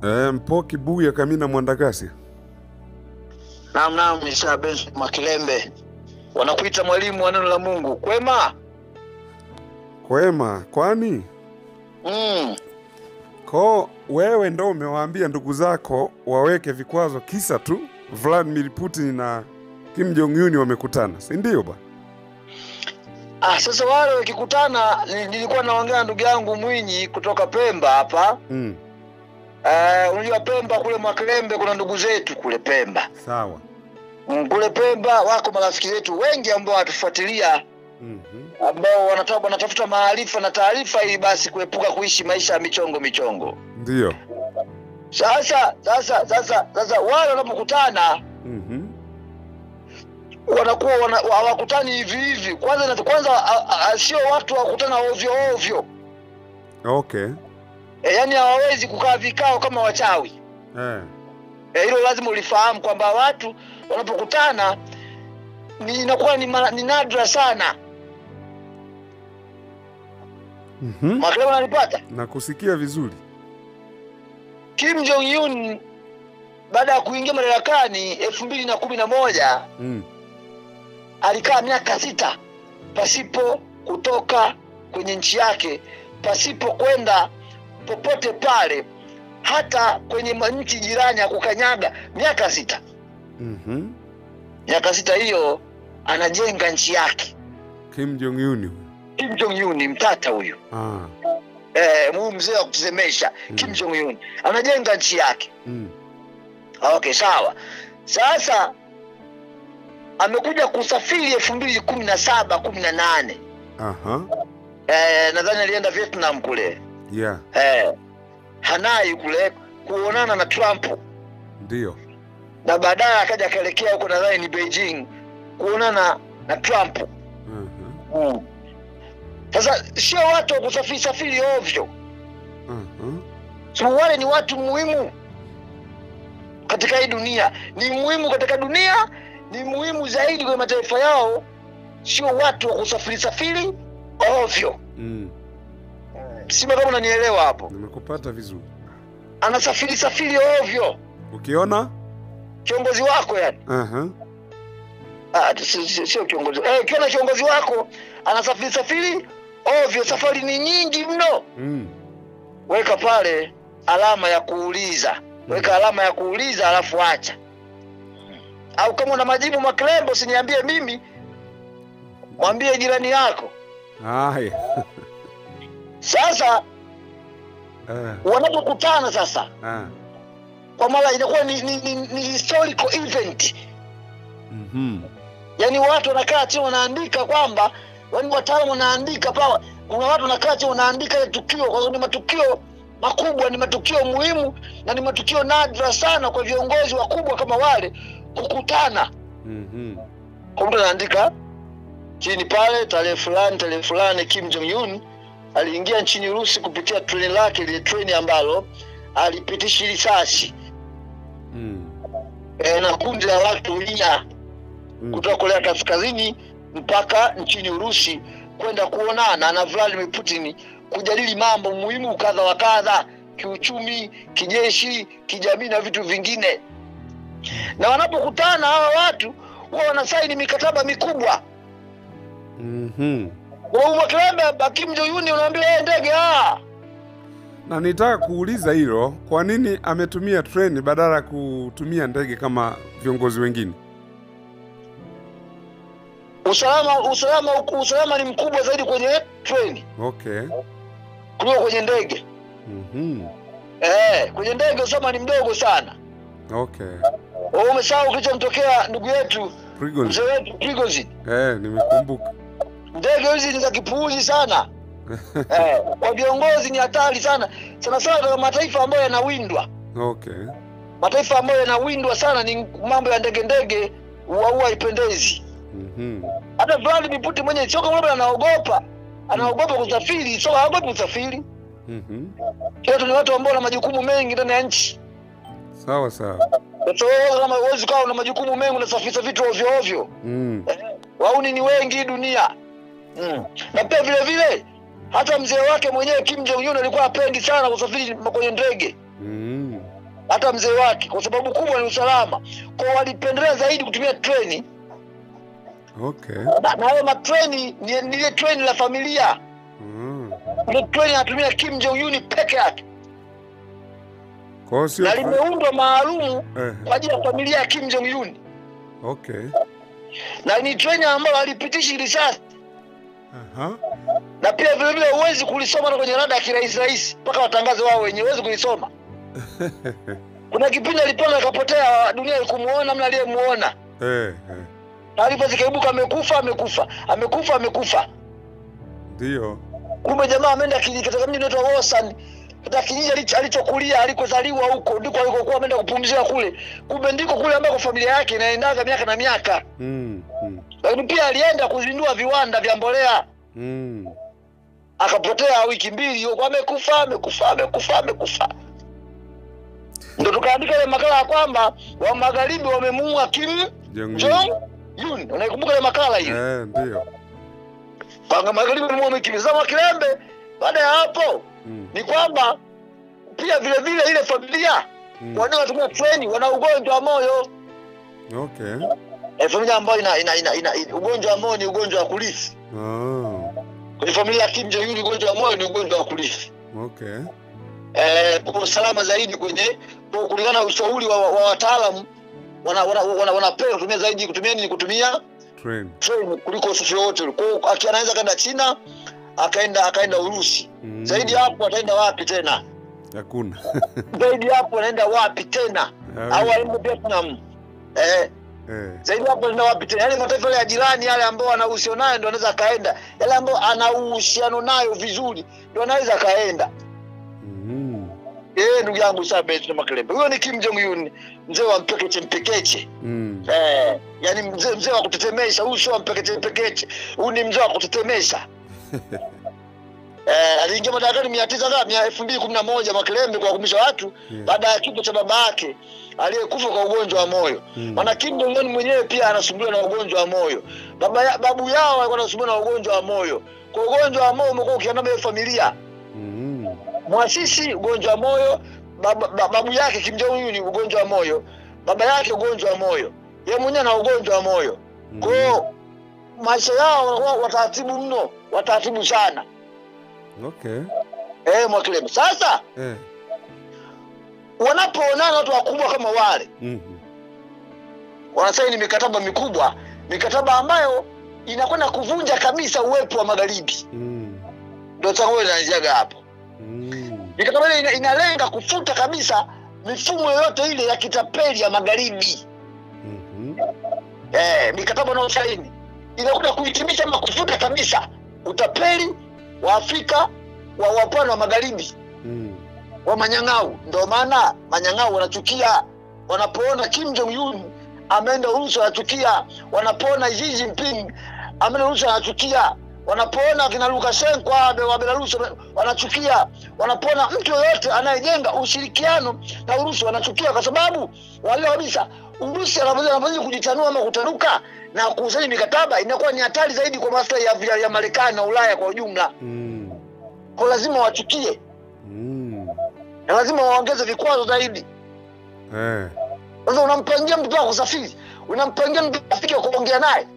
E, Mpoki Buya Kamina Mwandagasi. Naam, naam, ni Sir Benson Makilembe, wanakuita mwalimu wa neno la Mungu. Kwema? Kwema, kwani Mm. ko wewe ndo umewaambia ndugu zako waweke vikwazo kisa tu Vladimir Putin na Kim Jong Un wamekutana, si ndio ba? Ah, sasa wale wakikutana, ni- nilikuwa naongea na ndugu yangu Mwinyi kutoka Pemba hapa. Mm, Eh, unajua Pemba kule Mwakilembe kuna ndugu zetu kule Pemba. sawa. Mm, kule Pemba wako marafiki zetu wengi ambao wanatufuatilia Mhm. ambao wanata, wanatafuta maarifa na taarifa ili basi kuepuka kuishi maisha ya michongo michongo. Ndio. Sasa sasa sasa sasa wale wanapokutana Mhm. wanakuwa wana- hawakutani hivi hivi. Kwanza na kwanza a- a- a- sio watu wakutana ovyo ovyo, Okay. e, yani hawawezi kukaa vikao kama wachawi. Eh. Eh, Hilo lazima ulifahamu kwamba watu wanapokutana ni inakuwa ni, mara- ni nadra sana. Mhm. Makelele unanipata? Nakusikia vizuri. Kim Jong Un baada ya kuingia madarakani elfu mbili na kumi na moja Mm. alikaa miaka sita pasipo kutoka kwenye nchi yake, pasipo kwenda popote pale, hata kwenye ma- nchi jirani ya kukanyaga, miaka sita. Mhm. Miaka sita hiyo anajenga nchi yake. Kim Jong Un. huyu. Kim Jong Un ni mtata huyu, Ah. eh, huyu mzee wa kutusemesha. Mm. Kim Jong Un anajenga nchi yake. Mm. Okay, sawa. Sasa amekuja kusafiri elfu mbili kumi na saba kumi na nane Aha. eh, nadhani alienda Vietnam kule Yeah. eh, Hanai kule kuonana na Trump Ndio. na baadaye akaja akaelekea huko nadhani ni Beijing kuonana na Trump. Aha. Sasa sio watu wa kusafiri safiri ovyo, Aha. so wale ni watu muhimu katika hii dunia, ni muhimu katika dunia, ni muhimu zaidi kwenye mataifa yao, sio watu wa kusafiri safiri ovyo. Mm. Sima kama unanielewa hapo, Nimekupata vizuri. anasafiri safiri ovyo Ukiona? kiongozi wako yani Aha. Ah, si- si- sio kiongozi eh, ukiona kiongozi wako anasafiri safiri ovyo, safari ni nyingi mno, Mm. weka pale alama ya kuuliza, weka alama ya kuuliza, alafu acha. Au kama una majibu Makilembo, usiniambie mimi, mwambie jirani yako. Haya. Sasa Ah. wanapokutana sasa, Ah. kwa mara inakuwa ni, ni, ni, ni historical event Mhm. yaani watu wanakaa chini wanaandika kwamba yaani wataalamu wanaandika pale kuna watu wanakaa chini wanaandika ile tukio kwa sababu ni matukio makubwa ni matukio muhimu na ni matukio nadra sana kwa viongozi wakubwa kama wale kukutana Mhm. kwa mtu anaandika chini pale tarehe fulani tarehe fulani Kim Jong Un aliingia nchini Urusi kupitia treni lake lile treni ambalo alipitisha risasi Mm. e, na kundi la watu mia Mm. kutoka Korea Kaskazini mpaka nchini Urusi kwenda kuonana na Vladimir Putin kujadili mambo muhimu kadha wa kadha, kiuchumi, kijeshi, kijamii na vitu vingine. Na wanapokutana hawa watu huwa wanasaini mikataba mikubwa. Mhm. Kwa Makilembe, Kim Jong Un unaambia yeye ndege ah, Na nitaka kuuliza hilo, kwa nini ametumia treni badala ya kutumia ndege kama viongozi wengine? usalama usalama usalama ni mkubwa zaidi kwenye treni Okay. kuliko kwenye ndege. Mhm. Eh, kwenye ndege usalama ni mdogo sana. Okay. Wewe Umesahau kilichomtokea ndugu yetu Prigozhin. mzee wetu Prigozhin. Eh, nimekumbuka. Ndege hizi ni za kipuuzi sana eh, kwa viongozi ni hatari sana sana sana katika mataifa ambayo yanawindwa. Okay. Mataifa ambayo yanawindwa sana ni mambo ya ndege ndege, huwa haipendezi. Mhm. Hata Vladimir Putin mwenyewe sio kama labda anaogopa anaogopa kusafiri, sio haogopi kusafiri. Mhm. Watu ni watu ambao wana majukumu mengi ndani ya nchi. Sawa sawa. Sasa wewe kama huwezi ukawa una majukumu mengi unasafirisha vitu ovyo ovyo. Mm. wauni ni wengi hii dunia mm. na pia vile vile hata mzee wake mwenyewe Kim Jong Un alikuwa apendi sana kusafiri kwenye ndege Mm. hata mzee wake, kwa sababu kubwa ni usalama. Kwa walipendelea zaidi kutumia treni, Okay. na na hayo matreni ni ni ile treni la familia. Mm. Ile treni anatumia Kim Jong Un peke yake, Kwa hiyo sio na limeundwa maalumu eh, kwa ajili ya familia ya Kim Jong Un, okay. na ni treni ambayo halipitishi risasi Aha. na pia vile vile huwezi kulisoma na kwenye rada ya kirahisi rahisi mpaka watangaze wao wenyewe, huwezi kulisoma. Kuna kipindi alipona akapotea, dunia ikumuona, mna aliyemuona. Eh, eh. Taarifa zikaibuka, amekufa, amekufa, amekufa, amekufa. Ndio. Kumbe jamaa ameenda kijiji katika mji unaitwa Wosan, katika kijiji alicho- alichokulia alikozaliwa, huko ndiko alikokuwa ameenda kupumzika kule. Kumbe ndiko kule ambako familia yake inaendaga miaka na miaka, Mm. Mm. lakini pia alienda kuzindua viwanda vya mbolea Mm. akapotea wiki mbili huko, amekufa amekufa amekufa amekufa. Ndo tukaandika ile makala ya kwamba wa magharibi wamemuua Kim Jong Jong Un. Unaikumbuka ile makala hiyo? Eh, ndio. Panga magharibi wamemuua Kim Zama Kilembe. Baada ya hapo Mm. ni kwamba pia vile vile ile familia Mm. wanaotumia treni wana ugonjwa wa moyo. Okay. E, familia ambayo ina, ina, ina, ina, ina ugonjwa wa moyo ni ugonjwa wa kurithi. Ah. Kwenye familia ya Kim Jong Un ugonjwa wa moyo ni ugonjwa wa kurithi. Okay. eh, kwa usalama zaidi kwenye kwa kulingana na ushauri wa, wa wataalamu wanapewa wana, wana, wanapewa kutumia zaidi kutumia nini kutumia Train. train kuliko usafiri wote ule. Kwa hiyo aki- anaweza kaenda China akaenda akaenda Urusi Mm. zaidi ya hapo ataenda wapi tena? Hakuna. Zaidi ya hapo anaenda wapi tena? Au aende Vietnam eh, Eh. zaidi ya hapo anaenda wapi tena? Yale mataifa yale ya jirani yale ambao ana uhusiano nayo ndio anaweza akaenda, yale ambao ana uhusiano nayo vizuri ndio anaweza akaenda. Mm. Eh, ndugu yangu Sabet na Makelebe. Huyo ni Kim Jong Un, mzee wa mpekeche mpekeche. Mm. Eh, yani mzee mzee wa kutetemesha, huyu sio wa mpekeche mpekeche. Huyu ni mzee wa kutetemesha. Eh, aliingia madarakani mia tisa ngapi? Mia elfu mbili kumi na moja Makelembe kwa kumisha watu Yeah. baada ya kifo cha baba yake aliyekufa kwa ugonjwa wa moyo. Mm. Maana Kim Jong Un mwenyewe pia anasumbuliwa na ugonjwa wa moyo. Baba ya, babu yao alikuwa anasumbuliwa na ugonjwa wa moyo. Kwa ugonjwa wa moyo umekuwa ukiandama hiyo familia Mm. mwasisi ugonjwa wa moyo baba, ba- babu yake Kim Jong Un ni ugonjwa wa moyo, baba yake ugonjwa wa moyo, yeye mwenyewe na ugonjwa wa moyo. Kwa hiyo maisha yao wanakuwa wataratibu mno, wataratibu sana. Okay. Eh, Mwakilembe. Sasa Eh. wanapoonana watu wakubwa kama wale, Mhm. wanasaini mikataba mikubwa, mikataba ambayo inakwenda kuvunja kabisa uwepo wa magharibi. Mm. Ndio changamoto inaanziaga hapo. Mm. Mikataba ile ina, inalenga kufuta kabisa mifumo yoyote ile ya kitapeli ya magharibi. Mhm. eh, mikataba unaosaini inakuja kuhitimisha ama kufuta kabisa utapeli wa Afrika wa wapwani wa magharibi Mm. wa manyang'au. Ndio maana manyang'au wanachukia wanapoona Kim Jong Un ameenda Urusi, wanachukia wanapoona Xi Jinping ameenda Urusi, wanachukia wanapoona kina Lukashenko wa wa Belarus wanachukia, wanapoona mtu yoyote anayejenga ushirikiano na Urusi wanachukia, kwa sababu wale kabisa Urusi anapozidi kujitanua ama kutanuka na kusaini mikataba inakuwa ni hatari zaidi kwa maslahi ya, ya, ya Marekani na Ulaya kwa ujumla, Mm. kwa lazima wachukie Mm. na lazima waongeze vikwazo zaidi. Eh. Sasa unampangia mtu wa kusafiri, unampangia mtu rafiki wa kuongea naye.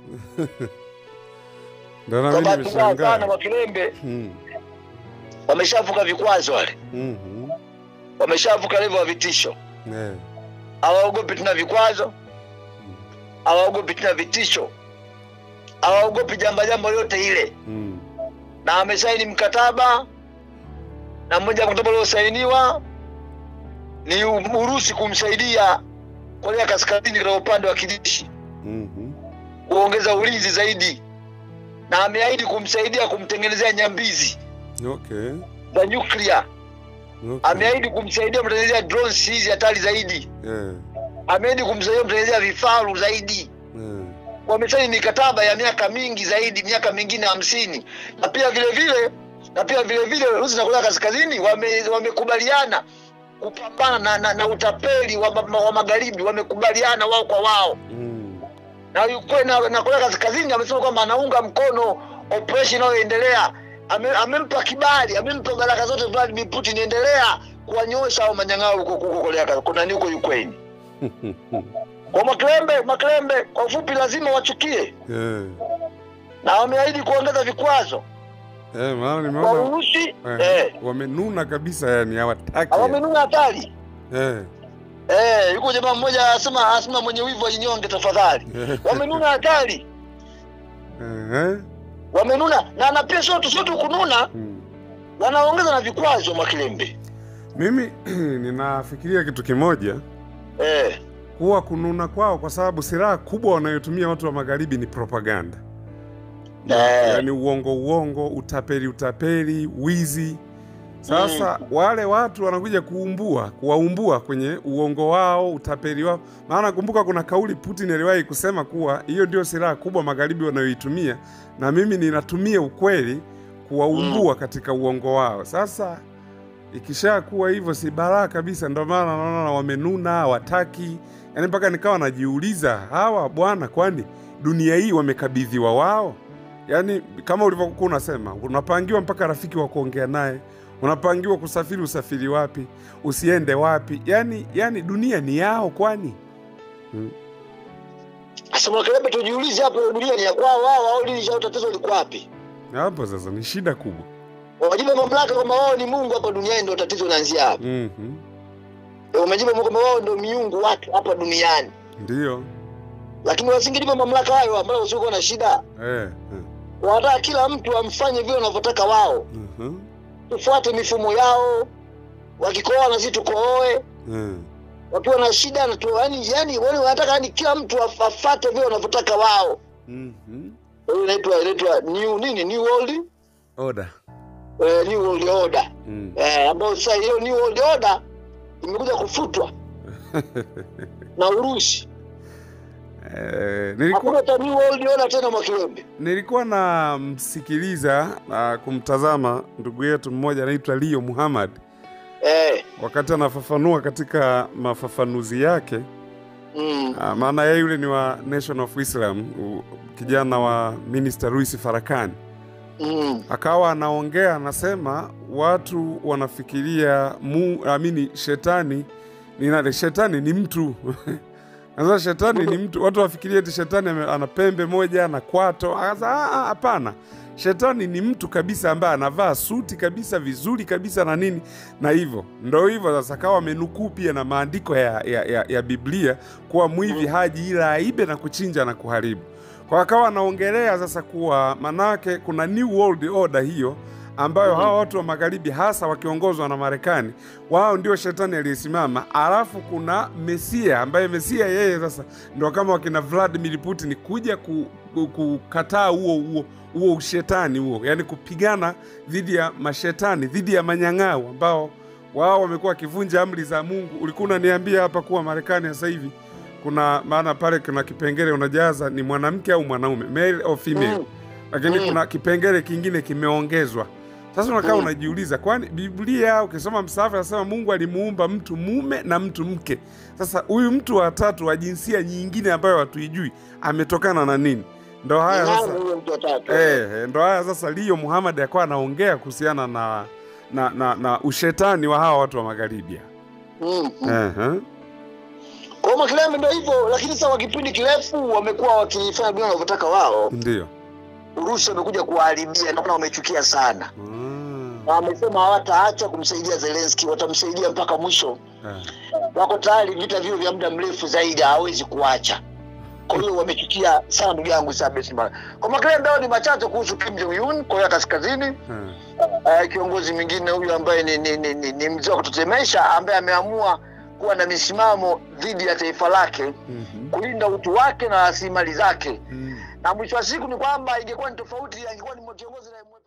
Ndio na Kwa mimi bahati mbaya sana, nimeshangaa. Wakilembe Mm. wameshavuka vikwazo, wale Mhm. wameshavuka level ya vitisho, Eh. hawaogopi tena vikwazo, hawaogopi tena vitisho, hawaogopi jamba jambo yote ile, Mm. na wamesaini mkataba, na mmoja wa mkataba uliosainiwa ni U- Urusi kumsaidia Korea Kaskazini katika upande wa kijeshi Mhm. kuongeza ulinzi zaidi, na ameahidi kumsaidia kumtengenezea nyambizi Okay. za nyuklia. Okay. Ameahidi kumsaidia kumtengenezea drones hizi hatari zaidi. Eh. Ameahidi kumsaidia kumtengenezea vifaru zaidi. Eh. Wamesaini mikataba ya miaka mingi zaidi, miaka mingine hamsini, na pia vile vile na pia vile vile Urusi na Korea Kaskazini wame- wamekubaliana kupambana na, na, na utapeli wa, ma- wa magharibi. Wamekubaliana wao kwa wao Mm. na Ukraine na, na Korea Kaskazini amesema kwamba anaunga mkono operation inayoendelea. Ame, amempa kibali, amempa baraka zote Vladimir Putin, endelea kuwanyosha au manyang'ao huko huko Korea kuna ni huko Ukraine. Kwa Makilembe, Makilembe kwa ufupi lazima wachukie Eh, na wameahidi kuongeza vikwazo eh, maana kwa nimeona Urusi eh, eh, wamenuna kabisa, yani hawataki. wamenuna hatari Eh, eh, yuko jamaa mmoja asema asema mwenye wivu ajinyonge tafadhali. eh, Wamenuna hatari, eh, wamenuna na na pia sio tu sio tu kununa, mm. wanaongeza na vikwazo Makilembe Mimi ninafikiria kitu kimoja eh, huwa kununa kwao, kwa sababu silaha kubwa wanayotumia watu wa magharibi ni propaganda, eh, yaani uongo uongo, utapeli utapeli, wizi. Sasa wale watu wanakuja kuumbua, kuwaumbua kwenye uongo wao, utapeli wao. Maana kumbuka, kuna kauli Putin aliwahi kusema kuwa hiyo ndio silaha kubwa magharibi wanayoitumia, na mimi ninatumia ukweli kuwaumbua katika uongo wao. Sasa ikishakuwa hivyo, si balaa kabisa. Ndio maana naona wamenuna, hawataki yaani, mpaka nikawa najiuliza hawa bwana, kwani dunia hii wamekabidhiwa wao? Yaani kama ulivyokuwa unasema, unapangiwa mpaka rafiki wa kuongea naye, unapangiwa kusafiri, usafiri wapi, usiende wapi, yaani yaani dunia ni yao kwani? sasa Makilembe, tujiulize hapo, dunia ni ya kwao wao au lini shao tatizo liko wapi? Hapo sasa ni shida kubwa. Wajipe mamlaka kwamba wao ni Mungu hapa duniani, ndio tatizo linaanzia hapo. Mhm. Wamejipa kwamba wao ndio miungu watu hapa duniani, Ndiyo. lakini wasingejipa mamlaka hayo ambayo wasiokuwa na shida. Eh. eh. Wanataka kila mtu amfanye vile wanavyotaka wao, Mhm. tufuate mifumo yao. Wakikoa na sisi tukooe, Eh. wakiwa na shida na tu, yani, yani wale wanataka yani kila mtu af- afate vile wanavyotaka wao. Mhm. Hiyo inaitwa inaitwa new nini, new world Oda. eh, new world order Mm. eh, ambayo sasa hiyo new world order imekuja kufutwa na Urusi. Eh, nilikuwa Hakuna cha new world order tena Mwakilembe. nilikuwa namsikiliza na kumtazama ndugu yetu mmoja anaitwa Leo Muhammad Eh, wakati anafafanua katika mafafanuzi yake. mm, Ah, maana yeye yule ni wa Nation of Islam, u- kijana wa Minister Louis Farakani. mm, akawa anaongea anasema watu wanafikiria mu, amini shetani ni nani? Shetani ni mtu sasa shetani ni mtu, watu wafikiria eti shetani ame- ana pembe moja na kwato. Akasema "Ah, ah, hapana, shetani ni mtu kabisa ambaye anavaa suti kabisa vizuri kabisa na nini na hivyo ndo hivyo sasa. Kawa amenukuu pia na maandiko ya, ya, ya, ya Biblia kuwa mwivi haji ila aibe na kuchinja na kuharibu kwa akawa anaongelea sasa kuwa manake kuna new world order hiyo ambayo hawa watu wa magharibi hasa wakiongozwa na Marekani, wao ndio shetani aliyesimama, alafu kuna Mesia ambaye Mesia yeye sasa ndio kama wakina Vladimir Putin kuja ku, ku, kukataa huo huo huo ushetani huo, yani kupigana dhidi ya mashetani, dhidi ya manyang'au ambao wao wamekuwa wakivunja amri za Mungu. Ulikuwa unaniambia hapa kuwa Marekani sasa hivi kuna maana pale kuna kipengele unajaza ni mwanamke au mwanaume, male or female, mm. lakini Mm. kuna kipengele kingine kimeongezwa. Sasa unakaa Mm. unajiuliza, kwani Biblia ukisoma msahafu anasema Mungu alimuumba mtu mume na mtu mke. Sasa huyu mtu wa tatu wa jinsia nyingine ambayo hatuijui ametokana na nini? Ndo haya Nani sasa huyo mtu wa tatu? Eh, eh, ndo haya sasa Leo Muhammad akawa anaongea kuhusiana na na, na na ushetani wa hawa watu wa magharibi. Mm, mm. Eh, Kwa hiyo Makilembe ndio hivyo, lakini sasa kwa kipindi kirefu wamekuwa wakifanya vile wanavyotaka wao. ndio. Urusi wamekuja kuwaharibia, naona wamechukia sana, Mm. na wamesema hawataacha kumsaidia Zelensky, watamsaidia mpaka mwisho. Eh. Wako tayari vita vio vya muda mrefu zaidi, hawezi kuacha. Kwa hiyo wamechukia sana ndugu yangu Sabes Mara. Kwa Makilembe hao ni machache kuhusu Kim Jong Un, Korea Kaskazini. Eh. Uh, kiongozi mwingine huyu ambaye ni, ni, ni, ni, ni mzee wa kutetemesha ambaye ameamua kuwa na misimamo dhidi ya taifa lake Mhm. kulinda utu wake na rasilimali zake, Mm. na mwisho wa siku ni kwamba ingekuwa ni tofauti, angekuwa ni kiongozi na